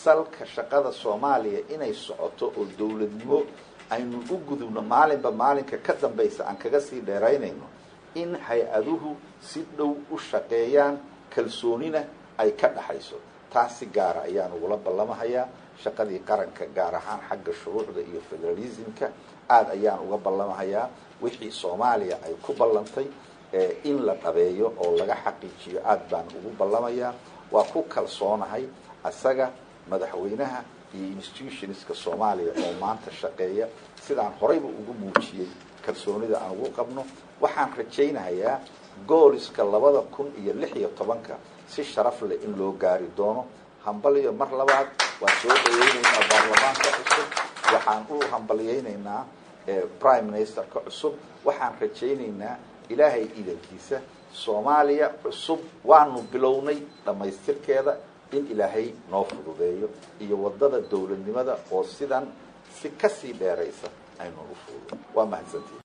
salka shaqada soomaaliya inay socoto oo dowladnimo aynu u gudubno maalinba maalinka ka dambaysa aan kaga sii dheeraynayno in hay-aduhu si dhow u shaqeeyaan kalsoonina ay ka dhaxayso taas si gaara ayaan ugula ballamahayaa shaqadii qaranka gaar ahaan xagga shuruucda iyo federalismka aada ayaan uga ballamahayaa wixii soomaaliya ay ku ballantay in la dhabeeyo oo laga xaqiijiyo aada baan ugu ballamayaa waa ku kalsoonahay isaga madaxweynaha iyo institutionska soomaaliya oo maanta shaqeeya sidaan horeyba ugu muujiyey kalsoonida aan ugu qabno waxaan rajaynayaa gooliska labada kun iyo lix iyo tobanka si sharaf leh in loo gaari doono hambaliyo mar labaad waan soo dhaweyneynaa baarlamaanka cusub waxaan u hambalyeyneynaa prime ministerka cusub waxaan rajayneynaa ilaahay idankiisa soomaaliya cusub waanu bilownay dhammaystirkeeda in ilaahay noo fududeeyo iyo waddada dowladnimada oo sidan si kasii dheeraysa aynu u fuudo waa mahadsantihi